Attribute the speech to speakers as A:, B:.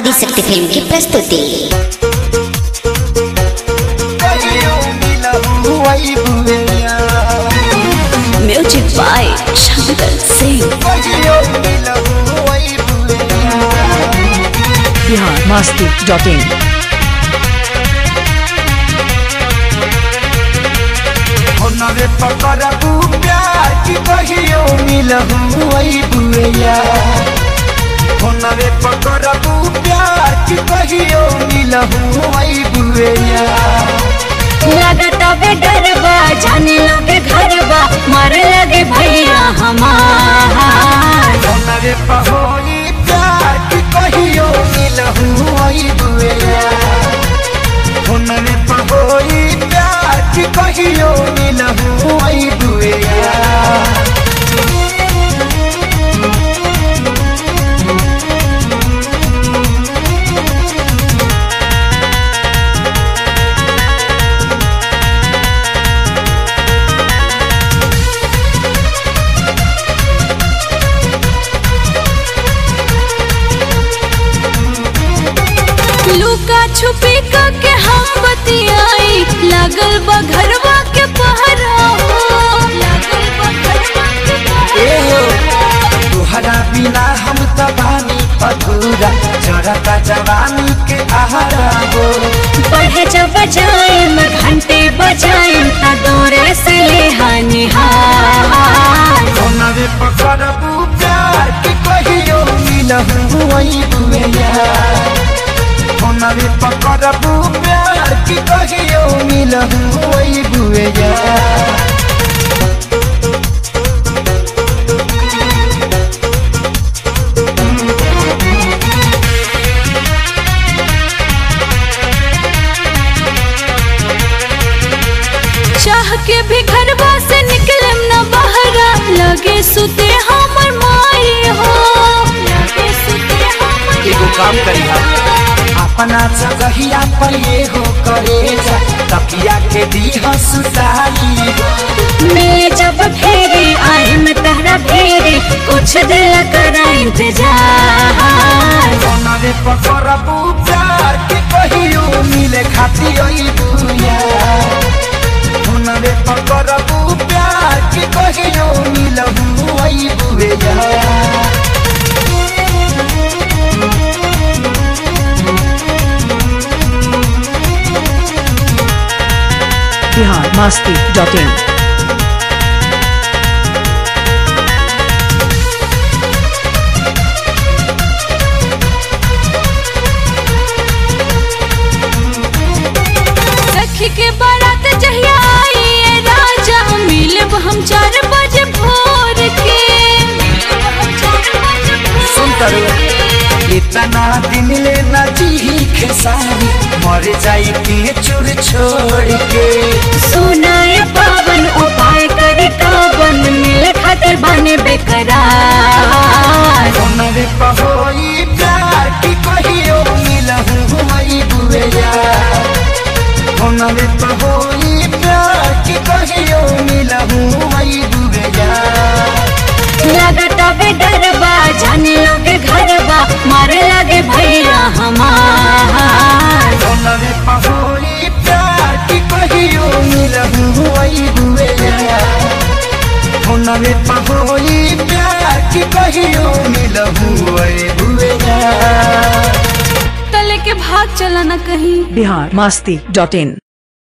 A: Adishakti film की प्रस्तुति
B: music by Shankar Singh
C: Bihar Masti dot in
D: नवे पकड़बू प्यार की कहियो मिलहू वही बुएया नवे पकड़बू प्यार की कहियो मिलहू वही बुएया
B: लगता बे डरबा जाने लगे घरबा मारे लगे भैया हमार
D: नवे पहोई प्यार की कहियो मिलहू वही बुएया नवे पहोई प्यार की कहियो मिलहू वही बुएया
B: लुका छुपी के हम बतियाई लगल बा घरवा के पहरा हो लगल बा घरवा के
D: ए हो,
B: पहरा
D: तुहरा बिना हम त बानी अधूरा जरता जवानी के आहारा हो
B: बढ़े जब बजाए मैं घंटे बजाए ता दौरे से ले हानिहार
D: नवे पकड़बू प्यार के कहियो मिलहू वही बुएया नवे पकड़बू प्यार के कहियो मिलहू वही बुएया
B: चाह के भी घरवा से निकले न बहरा लगे सुते हमर माई हो लगे सुते हमर
D: एगो काम
B: माई
D: करी हम अपना जगहिया पर ये हो करे जा तकिया के दी सुताई
B: मैं जब फेरे आए मैं तहरा फेरे कुछ दिल करा इंतजार
D: नवे पकड़बू प्यार के कहियो मिले खाती ओई बुया नवे पकड़बू प्यार के कहियो मिलहू ओई बुया
C: बिहार मस्ती डॉट इन
B: सखी के बारात जहिया आई ये राजा मिलब हम चार बजे भोर के मिलब हम चार बजे भोर
D: सुन करो।
B: के।
D: इतना दिन ले न जी खेसारी मर जाई के चुर छोड़ के
B: सुनाए पावन उपाय करे कावन मिल खातिर बने बेकरार
D: नवे पहोई प्यार की कहियो मिलहू वही बुएया नवे पहोई प्यार की कहियो मिलहू वही बुएया
B: लगता बे डरबा जाने लगे घरबा मारे लगे भैया हमार
D: नवे पहोई प्यार की कहियो मिलहू वही बुएया नवे पहोई प्यार की कहियो मिलहू वही बुएया
B: तले के भाग चला न कहीं
C: बिहार मस्ती डॉट इन